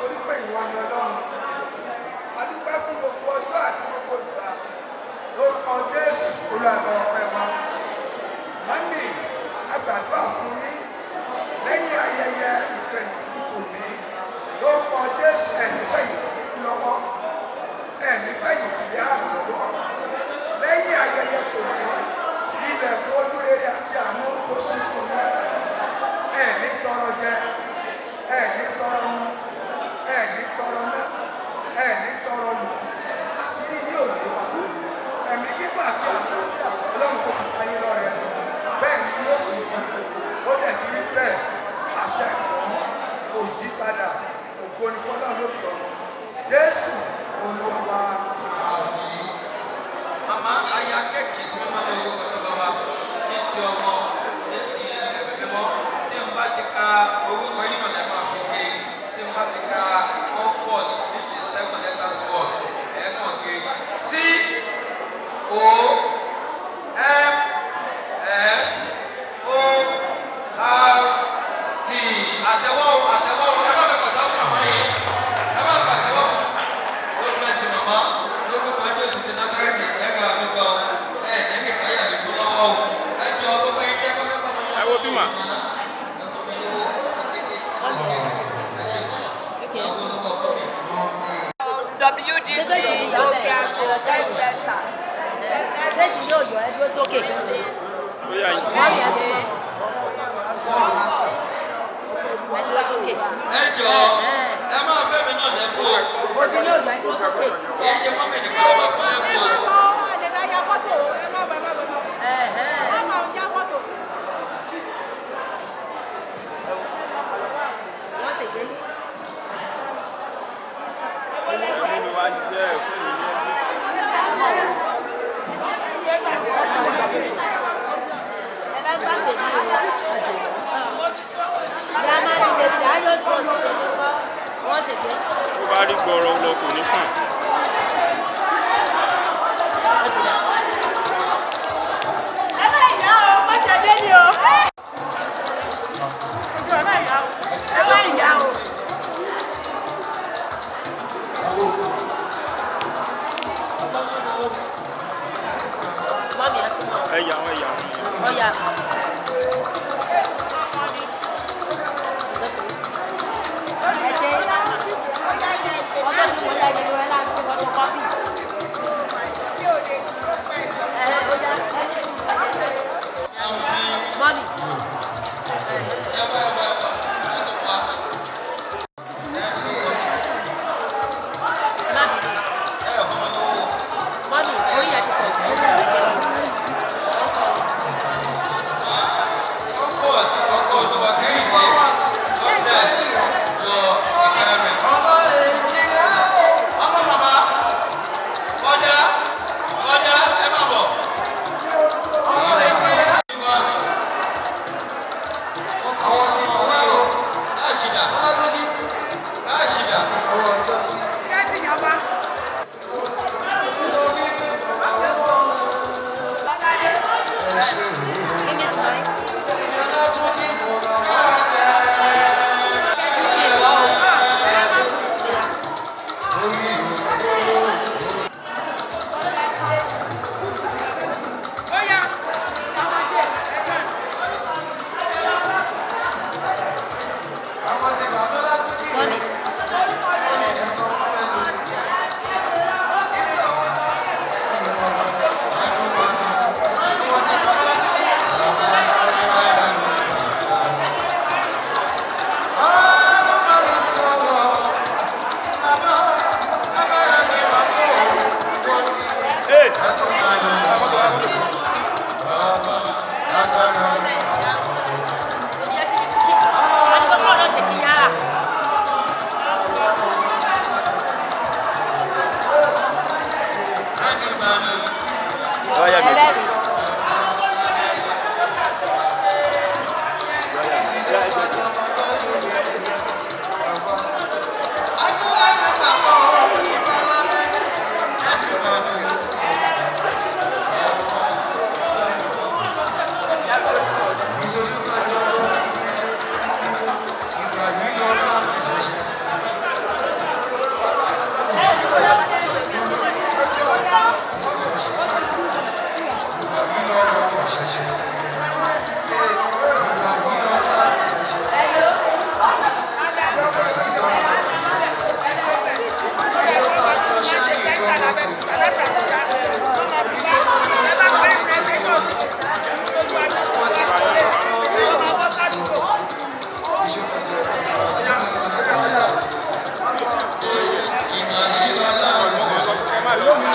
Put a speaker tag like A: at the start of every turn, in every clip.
A: nítorí pé ìwọ ni ọlọ́run a dúpẹ́ fún gbogbo ọjọ́ àti gbogbo ìgbà lórúkọ jésù olùwàgbà ọpẹ́ wa mọ́mí àgbàdúrà fún yín lẹ́yìn ayẹyẹ ìfẹ̀yìntì tòní lórúkọ jésù ẹ̀mí fẹ̀yìntì lọ́wọ́ ẹ̀mí fẹ̀yìntì lé àrùn lọ́wọ́ lẹ́yìn ayẹyẹ tòní ilẹ̀ fún ojú rere àti àánú kó sí fún yín ẹ̀mí tọrọ jẹ ẹ̀mí tọrọ mu ẹ̀mí tọrọ ná ẹ̀mí tọrọ lù àṣírí yóò lè kú ẹ̀mí kíkọ́ àti àlàáfíà ọlọ́run kò fi káyé lọ́rẹ̀ bẹ́ẹ̀ ni yóò sì kú ó dẹ̀ ti rí bẹ́ẹ̀ àṣẹ ìwọ̀n kò yí padà ògo ni fọlọ́run lókè ọ̀run jésù olúwa wa.
B: Màmá aya kéèkì sí mímọ́ ní orúkọ tí bàbá ní ti ọmọ ní ti ẹ̀mí mímọ́ tí n bá ti ka orúkọ yìí náà lẹ́nu àfikè tí n bá ti ka comfort which is seven letters word ẹ̀ẹ́kan gé C O M F O R T àtẹwọ́ àtẹwọ́ ẹ má bẹ̀ pàtàkì fún àmọ́ yìí ẹ má bẹ̀ pàtàkì fún God bless you mama lórúkọ Jésù ti Násárẹ́tì ẹ̀ka àdúgbò ẹ̀ ẹ̀mí káyà lùkù lọ́wọ́ o ẹjọ́ gbogbo yín tẹ́ kọ́kọ́ kọ́
C: ẹ wo bí mà.
D: WDC program health center.
E: Lẹ́yìn yóò yọ ẹ dúró sókè.
C: ó yà yín.
E: Wọ́n yẹ sí. Ẹ dúró sókè.
B: ẹjọ́ ẹ máa fẹ́ mi náà lẹ́bù o
E: Ojú ní òjò ẹ dúró sókè.
B: kì í ṣe mọ́mí nìkan ló máa fún lẹ́bù o.
E: Wọ́n sì gbé.
C: nínú wa jẹ́ ẹ̀kọ́ ìlú ẹbí.
E: Ẹ bá gbà pé ní ìwà. Ìyá máa ń lè fi ayọ̀ tó oṣù tó ń bọ̀. Wọ́n sì gbé.
C: tó bá rí gbọ́rọ̀ lọ kò ní kàn.
E: Wọ́n sì dá. Mọ́mí ẹ fún wọn.
C: ẹ̀yà wọn ẹ̀yà wọn.
E: Ọ̀ya. Ẹ ṣe. Ọjọ́ tí mo yá ìdílé rẹ̀ láti fọ́tò kọ́fì. Ẹ̀hẹ́ ó yá. Mọ́mí. Mọ́mí, orí ẹ̀ ti pọ̀ jù.
B: comfort ọkọ̀ olúwa kẹ́hìndé God bless your environment. ọmọ màmá ọjà ọjà ẹ má bọ̀. Láṣìdá. Láṣìdá.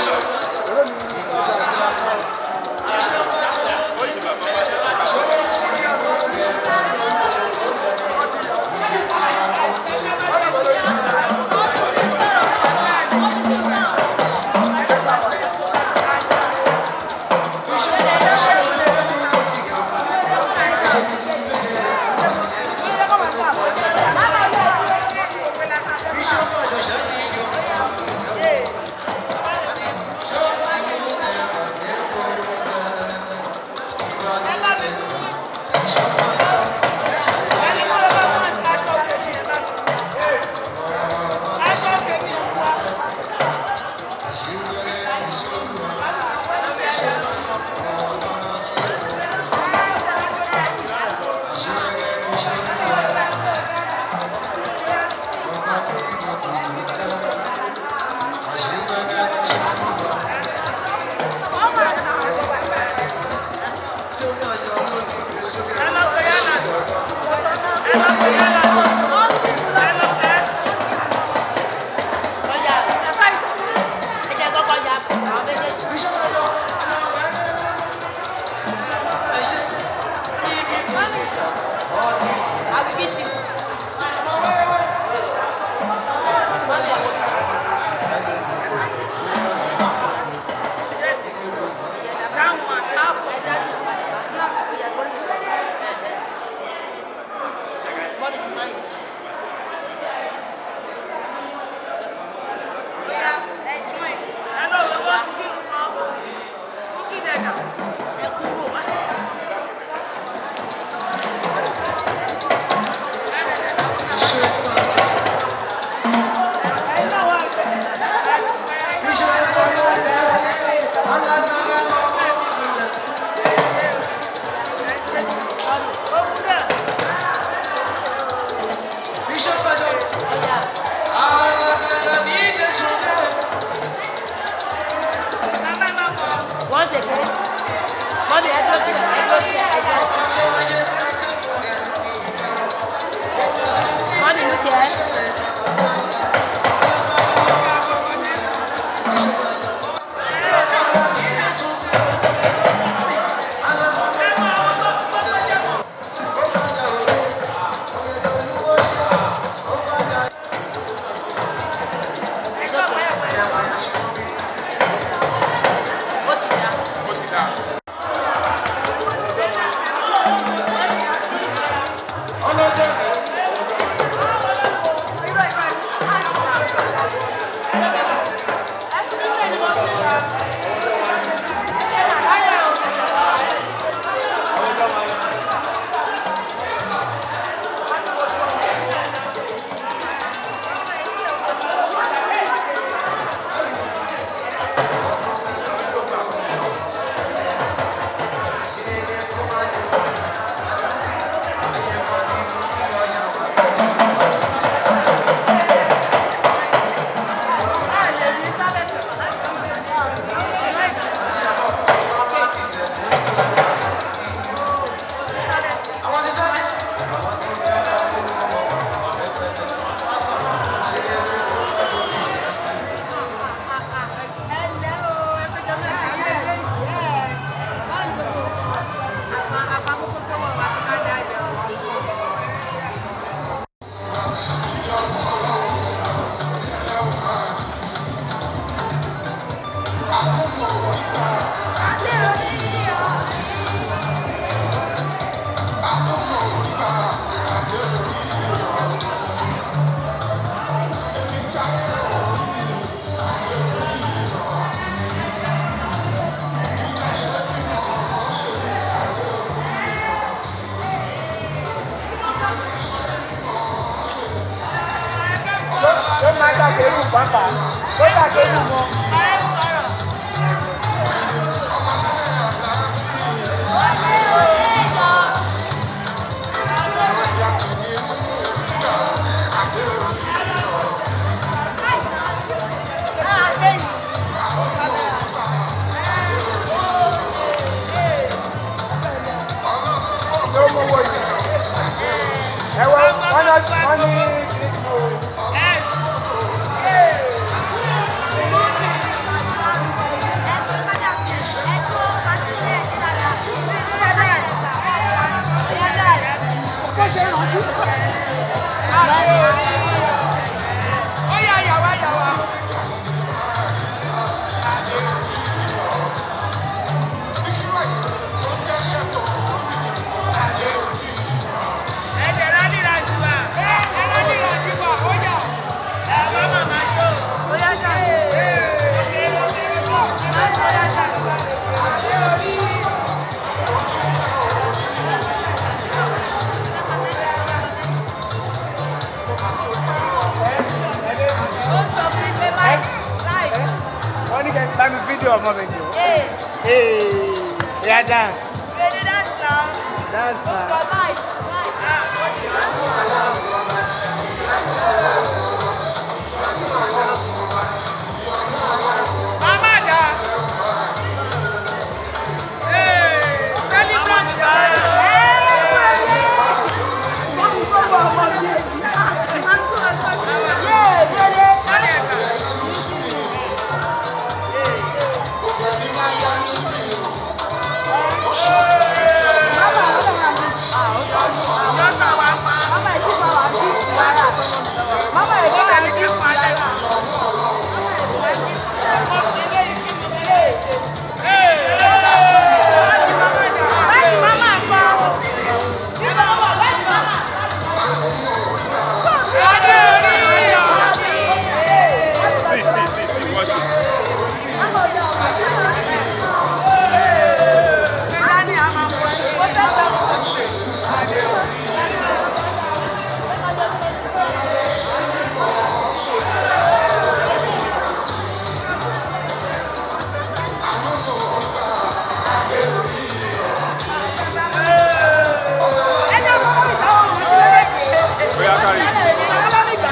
E: What is mine? Ẹ kúrò wá. Ọya. Wọ́n ṣe pé mọ́mí ẹ dúró sílẹ̀ ẹ dúró sílẹ̀ ẹ jẹ́ mọ́mí ló jẹ́ ó ti dá.
A: ó máa dàgbé ìlú pápá ó dàgbé ìlú wọn. ló mú owó yìí. ẹ wọ wọn lọ wọn ní. sí ọmọ mi jù. Ee, ya dance. Dance na.
B: Mama da. Hey, celebrant da.
C: Sí, sí, sí, sí, wọ́n ti. Bóyá kárí.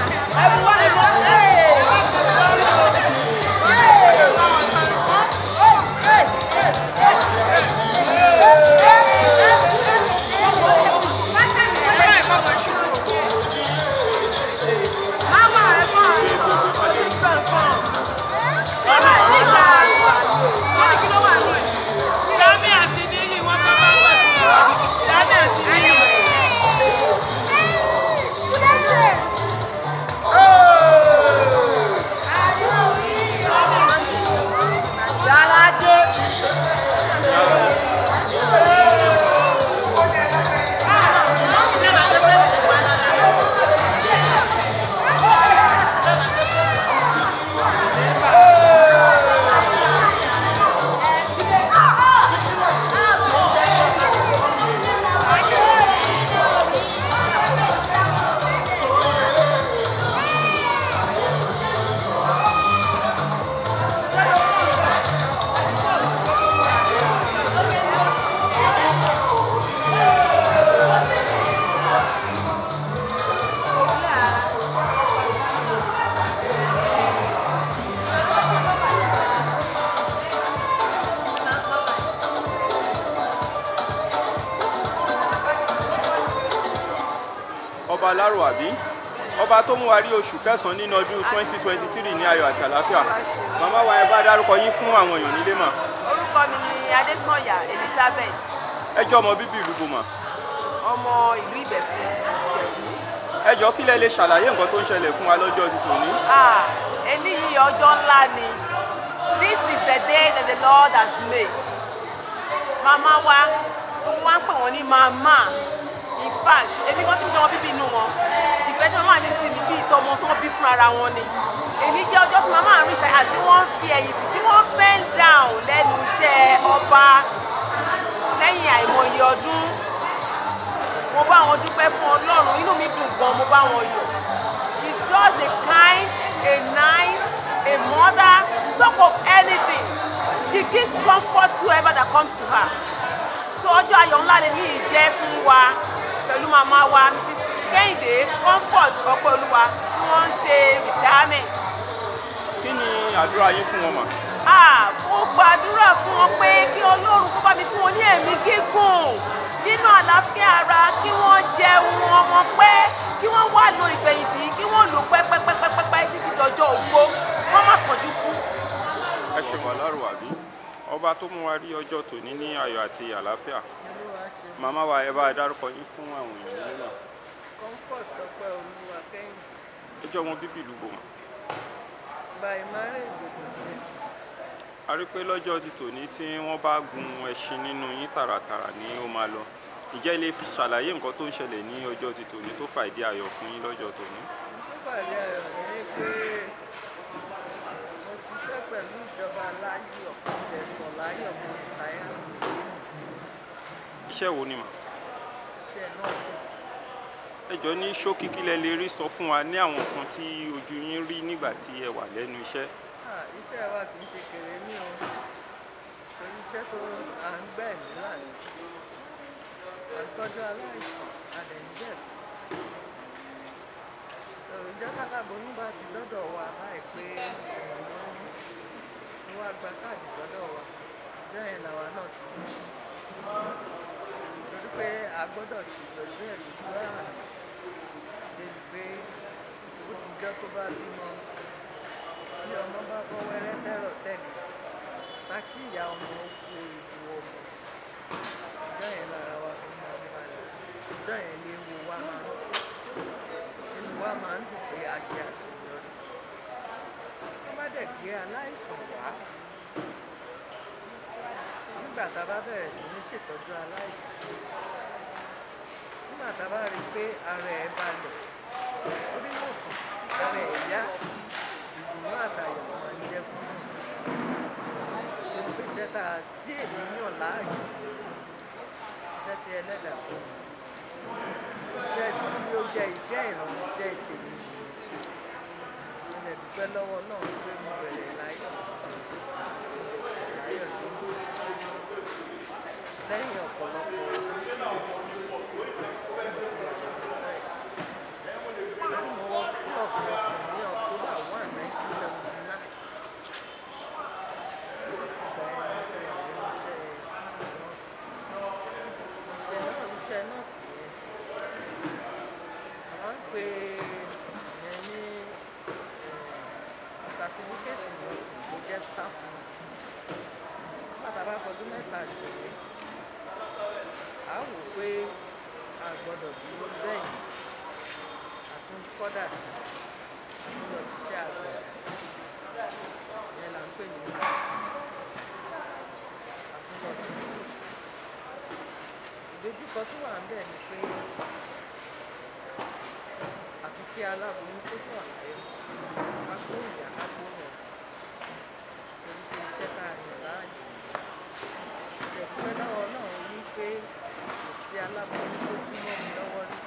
C: ọba alárò àbí ọba tó mú wa rí oṣù kẹsàn-án nínú ọdún twenty twenty three ní ayọ̀ àti àlàáfíà màmá wa ẹ bá dárúkọ yín fún àwọn èèyàn nílé mà
D: orúkọ mi ni adésànyà elizabeth
C: ẹ jẹ́ ọmọ bíbí ìlú bòmà
D: ọmọ ìlú ìbẹ̀fún ìjẹ̀bú.
C: ẹ jọ kílẹ̀ lè ṣàlàyé nǹkan tó ń ṣẹlẹ̀ fún wa lọ́jọ́ ti tòní
D: Ah, eléyìí ọjọ́ ńlá ni this is the day that the lord has made màmá wa gbogbo wa ń pè wọ́n ní màmá in fact èmi kan tí mo ṣe wọn bíbí inú wọn ìfẹ́ tí màmá ní sí mi bí ìtọ́mọ tó bí fún ara wọn ni èmi jẹ́ ọjọ́ tí màmá rí ìtàn àti wọ́n fi ẹ̀yìn tì tí wọ́n bend down lẹ́nu iṣẹ́ ọba lẹ́yìn àìmọye ọdún mo bá wọn dúpẹ́ fún ọlọ́run inú mi dùn gan mo bá wọn yọ̀ she's just a kind a nice a mother talk of anything she gives comfort to whoever that comes to her so ọjọ́ ayọ̀ ńlá ni ní ìjẹ́ fún wa pẹ̀lú màmá wa mrs kẹ́hìndé comfort ọpẹ́ olúwa tí wọ́n ń ṣe retirement
C: kí ni àdúrà yín fún wọn mà
D: ah mo gbàdúrà fún wọn pé kí ọlọ́run kó bá mi fún wọn ní ẹ̀mí gígùn nínú àlàáfíà ara kí wọ́n jẹun ọmọ pẹ́ kí wọ́n wá lo ìfẹ̀yìntì kí wọ́n lò pẹ́pẹ́pẹ́pẹ́pẹ́ títí dọjọ́ ògbó wọ́n má kánjú kú.
C: ẹ ṣe wà lárò àbí ọba tó mú wa rí ọjọ́ tòní ní ayọ̀ àti àlàáfíà màmá wa ẹ bá dárúkọ yín fún àwọn èèyàn nílé náà
F: comfort ọpẹ́ olúwa kẹ́yìn
C: ẹ jẹ́ ọmọ bíbí ìlú bòmà
F: by marriage Ogun State.
C: a rí pé lọ́jọ́ ti tòní tí wọ́n bá gun ẹṣin nínú yín tààràtààrà ni ó máa lọ ìjẹ́ ilé fi ṣàlàyé nǹkan tó ń ṣẹlẹ̀ ní ọjọ́ ti tòní tó fà ìdí ayọ̀ fún yín lọ́jọ́ tòní
F: tó pàdé ayọ̀ ní pé mo ṣiṣẹ́ pẹ̀lú ìjọba láyọ̀ ẹ̀sọ̀ láyọ̀ mo táyà
C: iṣẹ́ wo ni mà
F: iṣẹ́ nọ́ọ̀sì.
C: ẹ jọ ní ṣókí kí lẹ lè rí sọ fún wa ní àwọn nǹkan tí ojú yín rí nígbà tí ẹ wà lẹ́nu iṣẹ́
F: Ah, iṣẹ́ wa kì í ṣe kéré ní o torí iṣẹ́ tó à ń gbẹ̀ mí láàyè àtọ́jú aláìsàn àdẹ̀ǹjẹ̀ ìjọ kálábóyún bá ti dọ́dọ̀ wa láì pé ẹ̀wọ̀n ni wàá gba káàdì sọ́dọ̀ wa ìjọ yẹn làwa náà ti dé torí pé a gbọ́dọ̀ ṣì pẹ̀lú ẹ̀ lójú àná débi pé ó ti jọ́ tó bá bímọ tí ọmọ bá bọ́ wẹ́rẹ́ tẹ́rọ̀ tẹ́lẹ̀ ta kí ìyá ọmọ ó kú ìlú ọmọ ìjọ yẹn lára wa fi máa ń balẹ̀ ìjọ yẹn lè wo wa máa ń inú wa máa ń dùn pé a ṣe àṣeyọrí wọ́n bá dẹ̀ gbé aláìsàn wá nígbà tá a bá bẹ̀rẹ̀ sí ní ṣètọ́jú aláìsàn nígbà tá a bá rí i pé ara ẹ̀ balẹ̀ orí yóò sùn ara ẹ̀ yá ìdùnnú àtàyọ̀ máa ń jẹ́ fún mi torí pé iṣẹ́ tá a tí èmi yàn láàyò iṣẹ́ tí ẹlẹ́dàá fún mi iṣẹ́ tí ó jẹ́ iṣẹ́ ìrànṣẹ́ ìtèmi mo lè dúpẹ́ lọ́wọ́ náà pé mo bẹ̀rẹ̀ láyọ̀ láyọ̀ lójú lẹ́yìn ọ̀pọ̀lọpọ̀ ọdún tí mo ti wà lórí mo wọ school of nursing ní October one nineteen seventy nine ìgbà yẹn mo ti wà nínú iṣẹ́ nọ́ọ̀sì iṣẹ́ náà iṣẹ́ nọ́ọ̀sì yẹn wọ́n ń pè yẹn ní certificate nurse tó jẹ́ staff nurse nígbà tá a bá fọdún mẹ́ta ṣe é a wò pé a gbọ́dọ̀ dúró bẹ́yìn àtún kọ́dà sí àtún lọ ṣiṣẹ́ àgbẹ̀ yẹn là ń pè ní àtún lọ sí schools ìdojúkọ tó wà ń bẹ̀ ni pé àfi kí aláboyún tó sọ àlàyé ká kó ìyá ká kó rẹ̀ torí pé iṣẹ́ tá a yàn láàyè ìdẹ̀kùnfẹ́ lọ́wọ́ náà wí pé kò sí aláboyún tó kú mọ́ mi lọ́wọ́ rí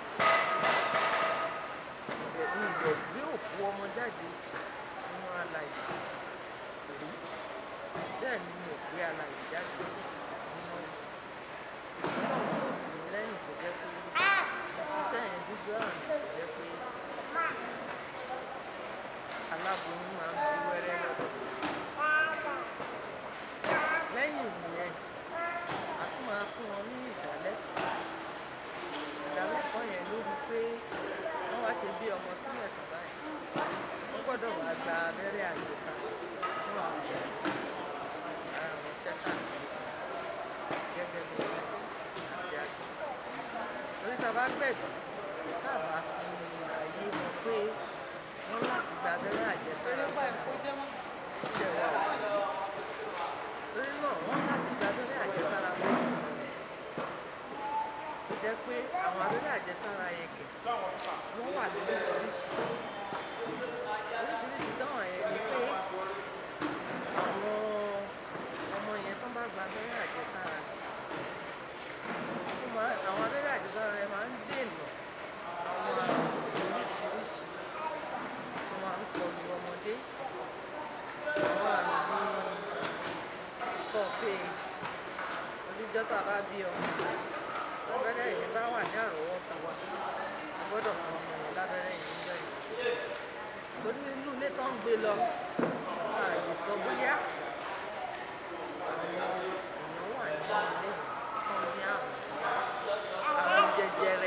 F: ìdẹ̀ mi ìdẹ̀ gbé òkú ọmọ jáde nínú alàyè rí bẹ́ẹ̀ ni mi ò gbé alàyè jáde nínú ẹ̀ ọlọ́run tó tì mí lẹ́yìn tó jẹ́ pé ìṣiṣẹ́ yẹn dúdú àrùn tó jẹ́ pé aláboyún máa ń bí wẹ́rẹ́ lọ́dọ̀ lẹ́yìn ìyẹn a tún máa fún wọn ní ìdálẹ́kọ̀ọ́ ìdálẹ́kọ̀ọ́ yẹn lórí pé wọ́n wá ṣe bí ọmọ sílẹ̀ tó báyìí wọ́n gbọ́dọ̀ wá gba abẹ́rẹ́ àjẹsára fún àwọn ara wọn ṣẹ́ káàkiri gẹ́gẹ́ bí nọ́ọ̀sì àti àgbẹ̀ torí tá a bá gbẹ̀dọ̀ tá a bá fi àyè wọn pé wọ́n láti gba abẹ́rẹ́ àjẹsára fún àwọn iṣẹ́ wa ò lè torí náà wọ́n láti gba abẹ́rẹ́ àjẹsára fún àwọn tó jẹ́ pé àwọn abẹ́rẹ́ àjẹsára yẹn kẹ̀ wọ́n wà lóríṣiríṣi oríṣiríṣi táwọn yẹn ni pé àwọn ọmọ yẹn tó bá gba abẹ́rẹ́ àjẹsára ó máa àwọn abẹ́rẹ́ àjẹsára yẹn máa ń dènà àwọn àrùn oríṣiríṣi tó máa ń kọlu ọmọdé àwọn àrùn bíi kọfí oníjọ́ tá a bá bí ọmọ lábẹ́rẹ́ yìí bá wà ní àrọ́wọ́tó wa a gbọ́dọ̀ fún ọmọ yẹn lábẹ́rẹ́ yìí níjọ́ yìí torí inú ilé tó ń gbé lọ a lè sọ bóyá àwọn èèyàn wà nínú ilé tó ń ní àrùn àrùn jẹjẹrẹ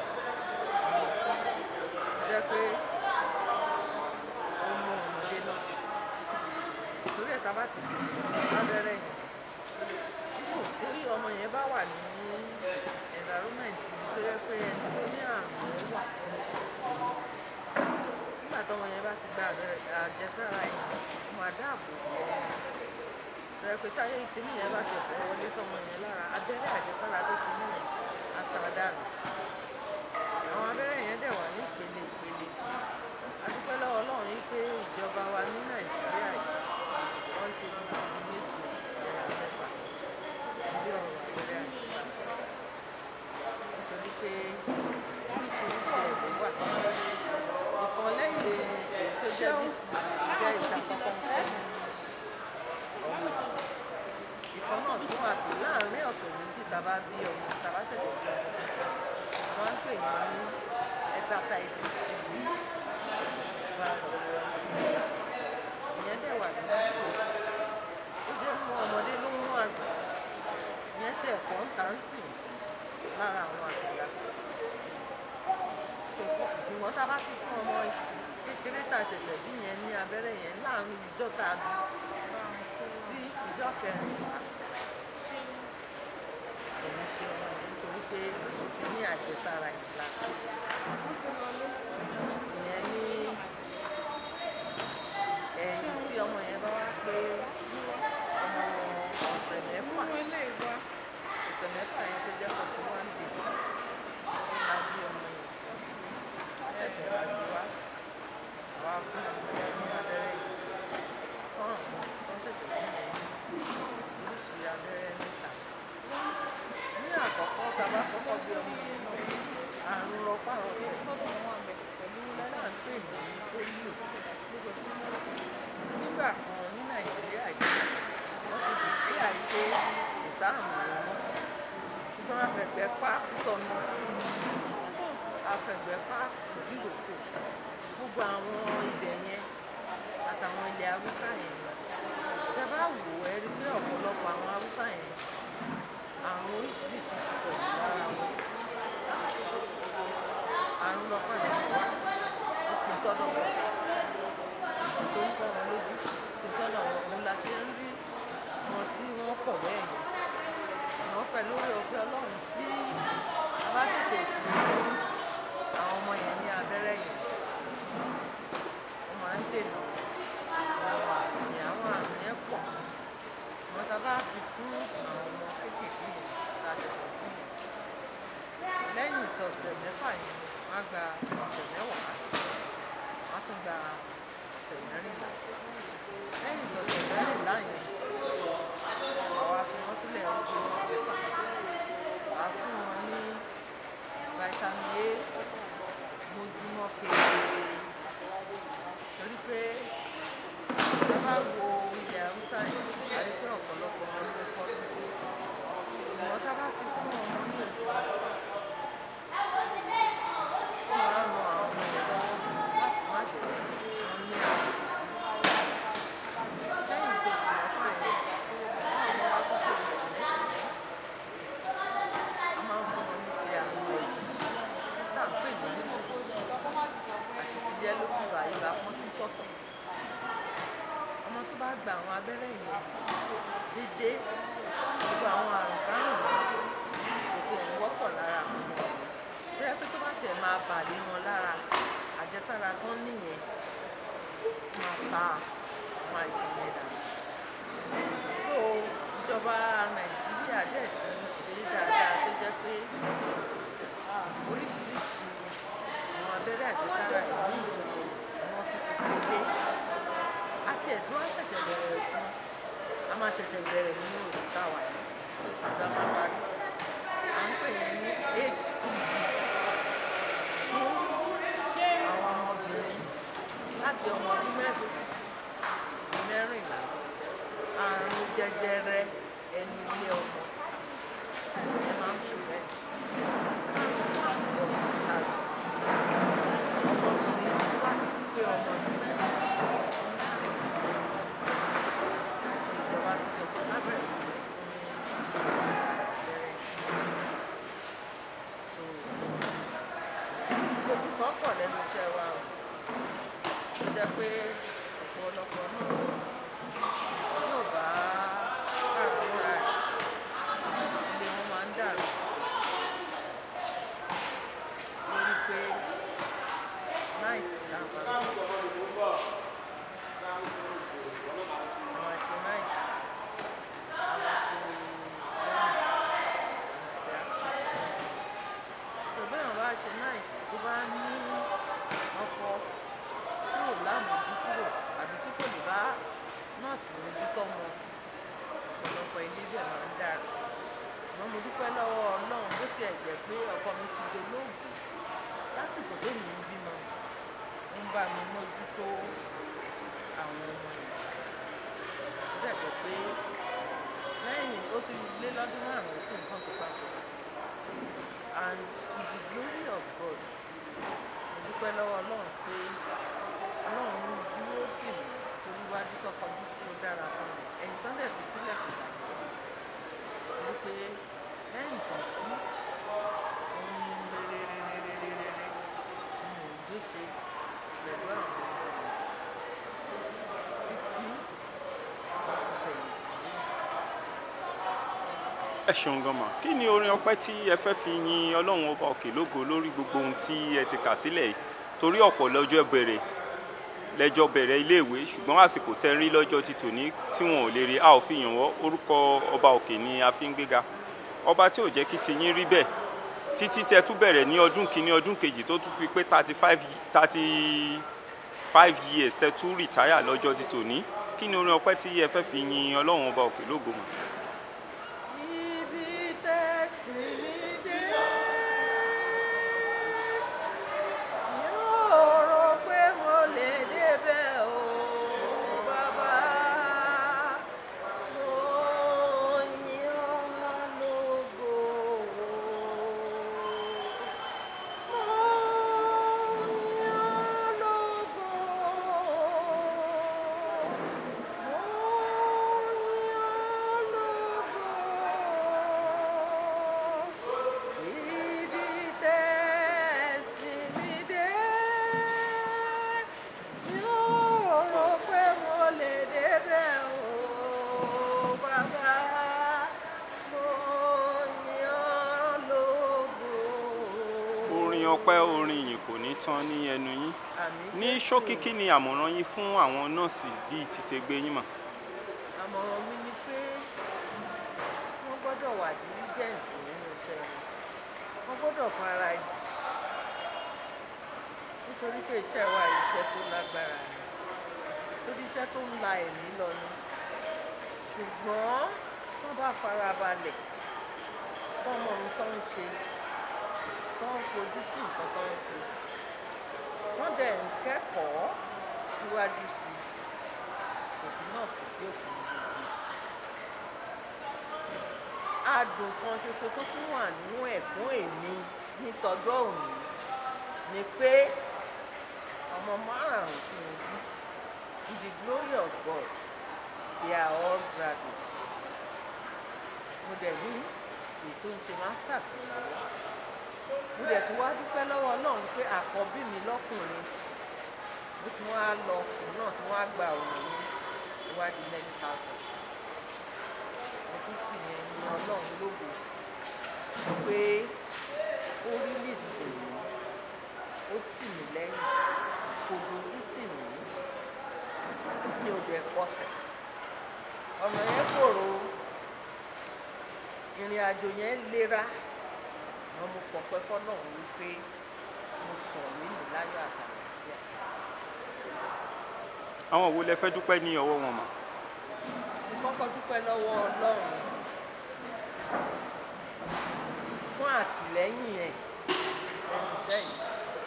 F: jẹ́ pé ó mú ọmọdé náà torí ẹ̀ka bá ti lábẹ́rẹ́ yẹn dípò tí ọmọ yẹn bá wà ní environment tó yẹ pé ẹni tó ní àrùn yẹn wà nígbà tọmọ yẹn bá ti gba abẹ́rẹ́ àjẹsára yẹn ó máa dáàbò bò ó tó yẹ pé táyé ìpínlẹ̀ yẹn bá ti fẹ́ wọlé sọmọ yẹn lára abẹ́rẹ́ àjẹsára tó ti ní yẹn á ta dànù àwọn abẹ́rẹ́ yẹn dẹ̀ wà ní ìpele ìpele a dúpẹ́ lọ́wọ́ Ọlọ́run yìí pé ìjọba wa ní Nàìjíríà yìí wọ́n ṣe bí ibi méje ìjẹra mẹ́fà ilé ọ̀rọ̀ abẹ́rẹ́ àjẹsára nítorí pé oríṣiríṣi ẹ̀rọ wà ìkan lẹ́yìn èyí tó jẹ́ bísí jẹ́ ìta kọ́kọ́ fún mi ìwọ̀ntúnwàsí láàárín ọ̀sẹ̀ méjì tá a bá bí ọmọ tá a bá ṣẹ̀ṣẹ̀ bí ọmọ wọ́n ń pè yín ní hepatitis C virus ìyẹn dẹ̀ wà nínú ìṣòro ó ṣe mú ọmọdé ló mú àgbà ìyẹn tí ẹ̀kọ́ ń tà ń sìn lára àwọn àgbàlagbà ṣùgbọ́n tá a bá ti fún ọmọ kékeré tá a ṣẹ̀ṣẹ̀ bí yẹn ní abẹ́rẹ́ yẹn láàrin ìjọ tá a bí sí ìjọ kẹrìnlá òun ṣe ọmọ yẹn nítorí pé ó ti ní àjẹsára ìlà ìyẹn ní ẹ̀yìn tí ọmọ yẹn bá wá pé ọmọ ọ̀sẹ̀ mẹ́fà ọ̀sẹ̀ mẹ́fà yẹn tó jẹ́ forty one days la bí ọmọ yẹn ṣẹ̀ṣẹ̀ wá bí wá wá fún ọmọ yẹn ní abẹ́rẹ́ yìí fún àwọn tó ṣẹ̀ṣẹ̀ bí yẹn ní oríṣi abẹ́rẹ́ mẹ́ta ní àkọ́kọ́ tá a bá kọ́kọ́ bí ọmọ yẹn náà àrùn rọpárọsẹ̀ pẹ̀lú náà ń pè ní polio nígbà kan ní nàìjíríà yìí wọ́n ti dìde àìpé kò sáàmù rẹ̀ mọ́ ṣùgbọ́n afẹ̀gbẹ́ pa tọ̀nà afẹ̀gbẹ́ pa òdìròkò gbogbo àwọn ilẹ̀ yẹn àtàwọn ilẹ̀ haúsá yẹn tẹ bá wò ẹ rí pé ọ̀pọ̀lọpọ̀ àwọn haúsá yẹn àrùn oríṣiríṣi ti pọ̀ jù lára wọn àrùn lọ́pàá yẹn ti wá ó pín sọ́dọ̀ wọn tó ń fọ́ wọn lójú pín sọ́dọ̀ wọn òun la ṣe ń rí wọn tí wọ́n pọ̀ bẹ́ẹ̀ yẹn wọ́n pẹ̀lú oore ọ̀fẹ́ ọlọ́run tí a bá tètè fún àwọn ọmọ yẹn ní abẹ́rẹ́ yẹn wọ́n máa ń dènà àwọn àrùn yẹn àwọn àrùn yẹn pọ̀ wọ́n ta bá ti fún àwọn ọmọ kéékèèké yẹn tá a ṣẹ̀ṣẹ̀ fún yẹn lẹ́yìn ìtọ̀sẹ̀ mẹ́fà yẹn wọ́n á gba ọ̀sẹ̀ mẹ́wàá wọ́n á tún gba ọ̀sẹ̀ mẹ́rìnlá lẹ́yìn ìtọ̀sẹ̀ mẹ́rìnlá yẹn àwa fi wọ́n sílẹ̀ ọdún mẹ́fà à fún wọn ní vitamin A mojúmọ́ kéde torí pé ẹ bá wo ilẹ̀ haúsá yẹn a rí pé ọ̀pọ̀lọpọ̀ wọn ló kọ́ ló ṣùgbọ́n tá a bá ti fún ọmọ ní oṣù mẹ́fà ó máa ń ran àwọn ọmọ yẹn lọ́wọ́ láti má jẹ́ kí wọ́n ní àrùn lẹ́yìn tó oṣù mẹ́fà yẹn àwọn ọmọ wa tó tó oṣù mẹ́sàn-án a máa ń fún wọn ní ti àwọn ẹ̀yìn tá à ń pè ní measles àti ti yellow fever ibà pọ́njú tọ̀tọ̀ ọmọ tó bá gba àwọn abẹ́rẹ́ yẹn déédéé gbogbo àwọn àrùn kárùn kò tiẹ̀ ń wọ́pọ̀ lára àwọn ọmọ tó yẹ pé tó bá tiẹ̀ máa bà lé wọn lára àjẹsára tán nìyẹn máa pa àwọn àìsàn yẹn dànù so ìjọba nàìjíríà dẹ̀ ti ń ṣe dáadáa tó jẹ́ pé oríṣiríṣi àwọn abẹ́rẹ́ àjẹsára yìí ni wọ́n ti ti gbé àti ẹ̀tún wá ṣẹ̀ṣẹ̀ bẹ̀rẹ̀ fún a máa ṣẹ̀ṣẹ̀ bẹ̀rẹ̀ nínú oṣù táwa yìí oṣù tá a máa parí à ń pè yẹn ní hpv fún àwọn ọmọbìnrin láti ọmọ ọdún mẹ́sàn-án mẹ́rìnlá àrùn jẹjẹrẹ ẹnu ilé ọmọ ẹ máa ń pè bẹ́ẹ̀ cancer of the cervix ọmọbìnrin tó bá ti pé ọmọ ọdún mẹ́sàn-án ìjọba ti sọ pé lábẹ́rẹ́ sí i fún abẹ́rẹ́ so gbogbo kan pọ̀ lẹ́nu iṣẹ́ wa o ó jẹ́ pé ọ̀pọ̀lọpọ̀ náà tí ò bá káràmúra ẹ̀ ilé wọn máa ń dàrú lórí pé night la máa ń ṣe àwọn àṣẹ night àwọn àṣẹ lẹ́yìn àwọn àṣẹ àṣẹ ṣùgbọ́n àwọn bá ṣe night tó bá ní ọkọ tí ò lámòójúkúrò àbí tí kò lè bá nọ́ọ̀sì mójútó wọn ọ̀pọ̀lọpọ̀ ilé bẹ̀ máa ń dàrú àmọ́ mo dúpẹ́ lọ́wọ́ ọlọ́run bó tiẹ̀ jẹ́ pé ọkọ mi ti dolóògbé lásìkò tèmi ń bímọ ń bá mi mójútó àwọn ọmọ yìí ó dẹ̀ jẹ́ pé lẹ́yìn ó ti lé lọ́dún márùn-ún sí nǹkan ti papọ̀ and to the glory of God mo dúpẹ́ lọ́wọ́ ọlọ́run pé ọlọ́run dúró tì mí torí wájú tó kọjú sí ó dára fún mi ẹ̀yìn tán dẹ̀ fi sílẹ̀ kò bàjẹ́ torí pé lẹ́yìn kan kú ohun rere-rere-rere-rere ni mò ń gbé ṣe pẹ̀lú àwọn ọmọ mi títí mo fi fẹ̀yìntì lẹ́yìn.
C: ẹ ṣeun gan ma kí ni orin ọpẹ́ tí ẹ fẹ́ fi yin ọlọ́run ọba òkè lógo lórí gbogbo ohun tí ẹ ti kà sílẹ̀ yìí torí ọ̀pọ̀ lọ́jọ́ bẹ̀rẹ̀ lẹ́jọ́ bẹ̀rẹ̀ iléèwé ṣùgbọ́n àsìkò tẹ́ ń rí lọ́jọ́ ti tòní tí wọn ò lè rí a ò fi yàn wọ́n orúkọ ọba òkè ni a fi ń gbéga ọba tí ò jẹ́ kí ti yín rí bẹ́ẹ̀ títí tẹ́ tún bẹ̀rẹ̀ ní ọdún kìíní ọdún kejì tó tún fi pé thirty five thirty five years tẹ́ tún rìtáyà lọ́jọ́ ti tòní kí ni orin ọpẹ́ tí ẹ fẹ́ fi yin ọlọ́run ọba òkè lógo mọ́.
F: Ibi tẹ̀sí mi dé, yóò rò pé mo lè débẹ̀ o, bàbá. Mo yìn ọ́ lógo. Mo yìn ọ́ lógo.
C: orin ọpẹ́ orin ìyìn kò ní tán ní ẹnu yín ní ṣókí kí ni àmọ̀ràn yín fún àwọn nọ́ọ̀sì bíi tìtẹ̀gbẹ́ yín mà.
F: àmọ̀ràn mi ni pé wọ́n gbọ́dọ̀ wà diligent nínú iṣẹ́ wọn wọ́n gbọ́dọ̀ fara jì nítorí pé iṣẹ́ wa iṣẹ́ tó lágbára ni torí iṣẹ́ tó ń la ẹ̀mí lọ ni ṣùgbọ́n wọ́n bá fara balẹ̀ wọ́n mọ ohun tó ń ṣe tó ń fojú sí nǹkan tó ń ṣe wọ́n dẹ̀ ń kẹ́kọ̀ọ́ síwájú sí i kò sí nọ́ọ̀sì tí ò kún gbogbo adùn kan ṣoṣo tó tún wà nínú ẹ̀ fún èmi ní tọjọ́ òní ni pé ọmọ márùn-ún tí mo bí to the glory of God they are all graduates mo dẹ̀ ní èyí tó ń ṣe masters lọ́wọ́ mo dẹ̀ tún wá dúpẹ́ lọ́wọ́ Ọlọ́run pé àkọ́bí mi lọ́kùnrin ó tún wá lọ òun náà tún wá gba òun ní ìwádìí medical course mo tún sì yẹn ní Ọlọ́run lógo pé ó rí lè sìn mí ó tì mí lẹ́yìn kò dojú tì mí mi ò dẹ̀ kọsẹ̀ ọ̀nà yẹn kòrò ìrìn àjò yẹn lera wọn mo fọpẹ́ fọ́lọ́run wípé mo sọ nínú láyọ̀ àtàlàfíà
C: àwọn wo lẹ fẹ́ dúpẹ́ ní ọwọ́ wọn mà.
F: mo kọ́kọ́ dúpẹ́ lọ́wọ́ Ọlọ́run fún àtìlẹ́yìn ẹ̀ ẹnu iṣẹ́ yìí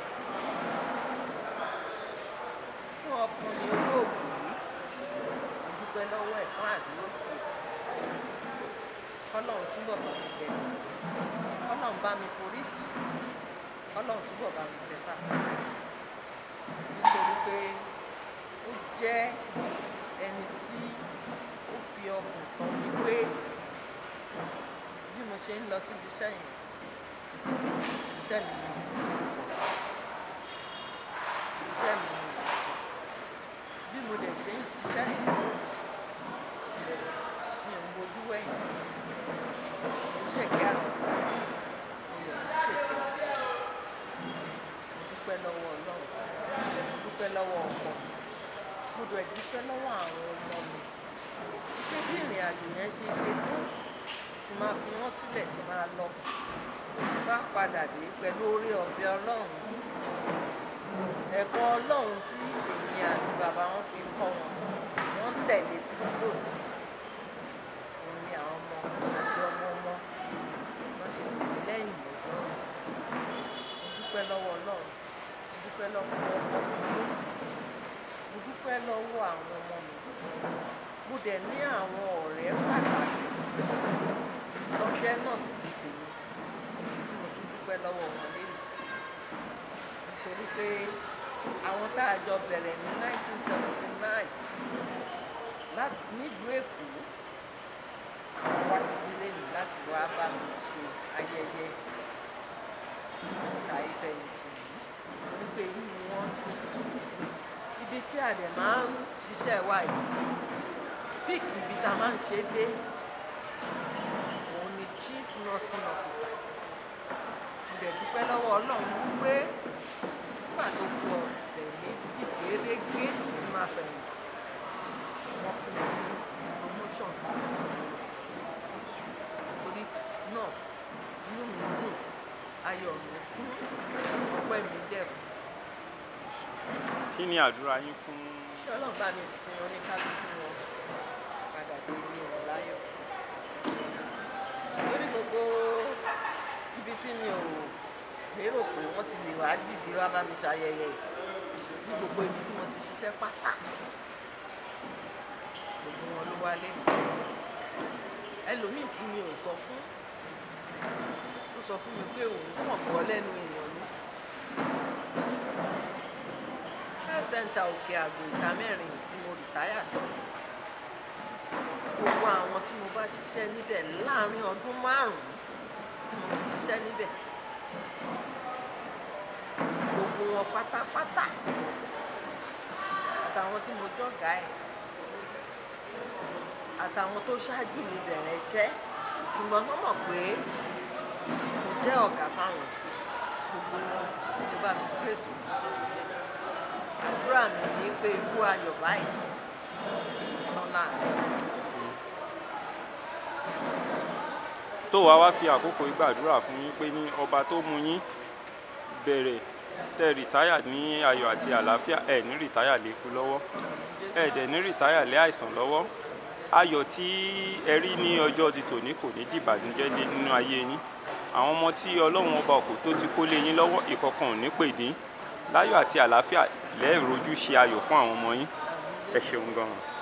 F: fún ọkùnrin olóògùn yìí mo dúpẹ́ lọ́wọ́ ẹ̀ fún àdúró tì kọ́lọ́run túbọ̀ bá mi bẹ̀rẹ̀ kọ́lọ́run bá mi forí jì kọ́lọ́run túbọ̀ bá mi tẹ̀ sáfẹ́ nítorí pé ó jẹ́ ẹni tí ó fi ọkùn tán mi pé bí mo ṣe ń lọ síbi iṣẹ́ yẹn iṣẹ́ mi ni iṣẹ́ mi ni bí mo dẹ̀ ṣe ń ṣiṣẹ́ yẹn mi ò ń bojú wẹ̀yìn mo ń ṣèké àná mo lè ń ṣèké mo dúpẹ́ lọ́wọ́ Ọlọ́run mo dúpẹ́ lọ́wọ́ ọkọ mo dẹ̀ dúpẹ́ lọ́wọ́ àwọn ọmọ mi pé bí ìrìn àjò yẹn ṣe lè tó tí máa fi wọ́n sílẹ̀ tí máa lọ tí bá padà dé pẹ̀lú orí ọ̀fẹ́ Ọlọ́run ẹ̀kọ́ Ọlọ́run tí èmi àti bàbá wọn fi kọ́ wọn wọ́n ń tẹ̀lé títí lónìí òun ni àwọn ọmọ àti ọmọ ọmọ wọ́n ṣe pè mí lẹ́yìn lọ́jọ́ mo dúpẹ́ lọ́wọ́ Ọlọ́run mo dúpẹ́ lọ́wọ́ ọkọ mi lónìí mo dúpẹ́ lọ́wọ́ àwọn ọmọ mi mo dẹ̀ ní àwọn ọ̀rẹ́ pàtàkì tó jẹ́ nọ́ọ̀sì bíi tèmi tí mo tún dúpẹ́ lọ́wọ́ wọn lẹ́nu nítorí pé àwọn tá a jọ bẹ̀rẹ̀ ní 1979 lá- nílùú èkó wá síbi lẹ́nu láti wá bá mi ṣe ayẹyẹ ìta ìfẹ̀yìntì yìí torí pé inú wọn dùn ibi tí a dẹ̀ máa ń ṣiṣẹ́ wa yìí píìkì ibi tá a máa ń ṣe é dé òun ni chief nursing officer mo dẹ̀ dúpẹ́ lọ́wọ́ ọlọ́run wípé nígbà tó kù ọ̀sẹ̀ méjì gérégé tí máa fẹ̀yìntì wọ́n fún mi ní promotion sí chief nursing officer torí náà inú mi dùn ayọ̀ mi kún ọpẹ́ mi dẹ̀kun
C: kí ni àdúrà yín fún
F: kí ọlọ́run bá mi sin oníkálukú wọn padà dé ilé wọn láyọ̀ lórí gbogbo ibi tí mi ò lérò pé wọ́n ti lè wá dìde wá bá mi ṣayẹyẹ yìí ní gbogbo ibi tí mo ti ṣiṣẹ́ pátá gbogbo wọn ló wálé ẹlòmíì tí mi ò sọ fún ó sọ fún mi pé òun kàn gbọ́ lẹ́nu èèyàn ni health center òkè àgbò ìta mẹ́rin tí mo rìtáyà sí gbogbo àwọn tí mo bá ṣiṣẹ́ níbẹ̀ láàrin ọdún márùn-ún tí mo fi ṣiṣẹ́ níbẹ̀ gbogbo wọn pátápátá àtàwọn tí mo jọ̀gá ẹ̀ àtàwọn tó ṣáájú mi bẹ̀rẹ̀ iṣẹ́ ṣùgbọ́n wọ́n mọ̀ pé mo jẹ́ ọ̀gá fáwọn gbogbo wọn ló bá mi grace òkú àdúrà mi ní pé ikú ayọ̀ báyìí lọ́la
C: tó wàá wá fi àkókò yìí gbàdúrà fún yín pé ní ọba tó mú yín bẹ̀rẹ̀ tẹ rìtáyà ní ayọ̀ àti àlàáfíà ẹ̀ ní rìtáyà lékú lọ́wọ́ ẹ̀ dẹ̀ ní rìtáyà lé àìsàn lọ́wọ́ ayọ̀ tí ẹ rí ní ọjọ́ ti tòní kò ní dìbànújẹ́ lé nínú ayé yín àwọn ọmọ tí ọlọ́run ọba òkú tó ti kó lé yín lọ́wọ́ ìkọ̀kan ò ní pè dín láyọ̀ àti àlàáfíà lẹ́ẹ̀rojú ṣe ayọ̀ fún àwọn ọmọ yín ẹ ṣeun gan-an.